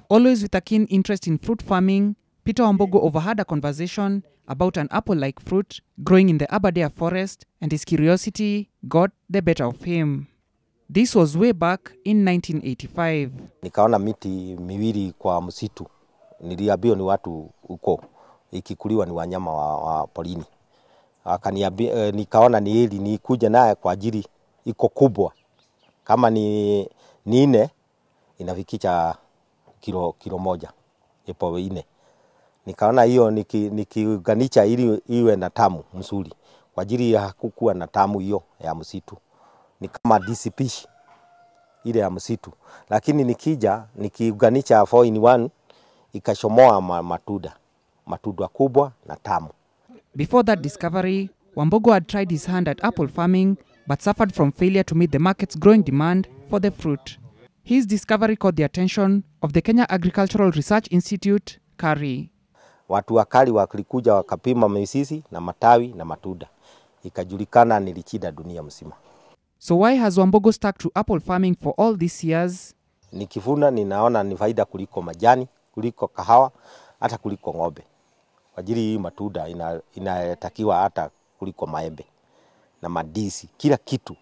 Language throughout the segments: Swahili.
Always with a keen interest in fruit farming, Peter Wambogo overheard a conversation about an apple like fruit growing in the Aberdare forest, and his curiosity got the better of him. This was way back in 1985. Nikaona miti miwili kwa msitu, niliambiwa ni watu huko, ikikuliwa ni wanyama wa, wa porini. Akaniambia, eh, nikaona ni hili nikuja naye kwa ajili iko kubwa, kama ni, ni nne inafikisha kilo, kilo moja ipo ine. Nikaona hiyo niki- nikiunganisha ili iwe na tamu mzuri, kwa ajili ya hakukuwa na tamu hiyo ya msitu, ni kama disipishi ile ya msitu, lakini nikija nikiunganisha 4 in 1 ikashomoa ma- matunda matunda kubwa na tamu. Before that discovery, Wambogo had tried his hand at apple farming but suffered from failure to meet the market's growing demand for the fruit. His discovery caught the attention of the Kenya Agricultural Research Institute, KARI. Watu wakali walikuja wakapima misisi na matawi na matunda, ikajulikana nilichida dunia mzima. So why has Wambogo stuck to apple farming for all these years? Nikivuna ninaona ni faida kuliko majani, kuliko kahawa, hata kuliko ng'ombe. Kwa ajili hii matunda ina, inatakiwa hata kuliko maembe na madisi, kila kitu.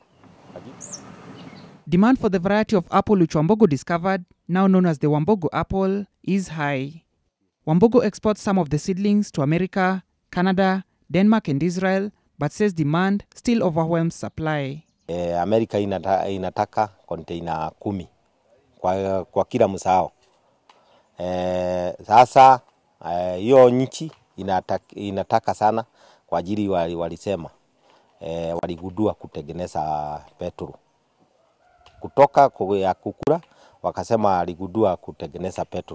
Demand for the variety of apple which Wambogo discovered, now known as the Wambogo apple, is high. Wambogo exports some of the seedlings to America, Canada, Denmark, and Israel, but says demand still overwhelms supply. E, Amerika inata, inataka konteina kumi kwa, kwa kila msao. E, sasa eh, hiyo nchi inataka, inataka sana kwa ajili wali, walisema e, waligundua kutengeneza petrol kutoka ku- ya kukula, wakasema waligundua kutengeneza petrol.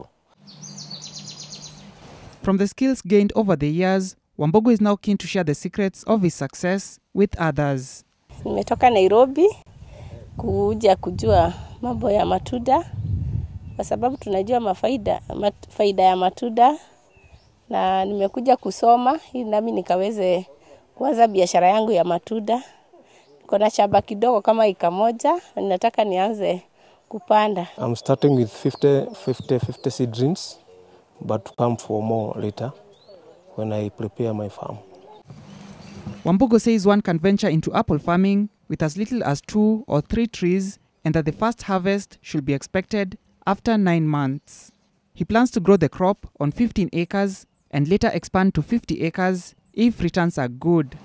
From the skills gained over the years, Wambogo is now keen to share the secrets of his success with others. Nimetoka Nairobi kuja kujua mambo ya matunda kwa sababu tunajua mafaida, mat, faida ya matunda na nimekuja kusoma ili nami nikaweze kuanza biashara yangu ya matunda. Niko na shamba kidogo kama eka moja na ninataka nianze kupanda. I'm starting with 50, 50, 50 seedlings, but to come for more later when I prepare my farm. Wambogo says one can venture into apple farming with as little as two or three trees and that the first harvest should be expected after nine months. He plans to grow the crop on 15 acres and later expand to 50 acres if returns are good.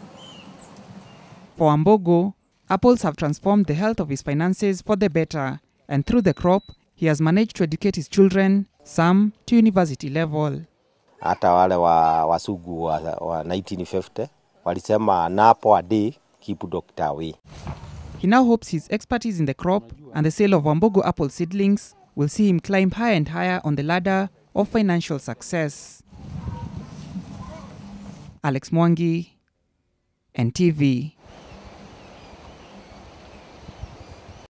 For Wambogo, apples have transformed the health of his finances for the better, and through the crop, he has managed to educate his children, some to university level. hata wale wa wasugu wa, wa 1950 walisema napo a day keep doctor away. He now hopes his expertise in the crop and the sale of Wambogo apple seedlings will see him climb higher and higher on the ladder of financial success. Alex Mwangi, NTV.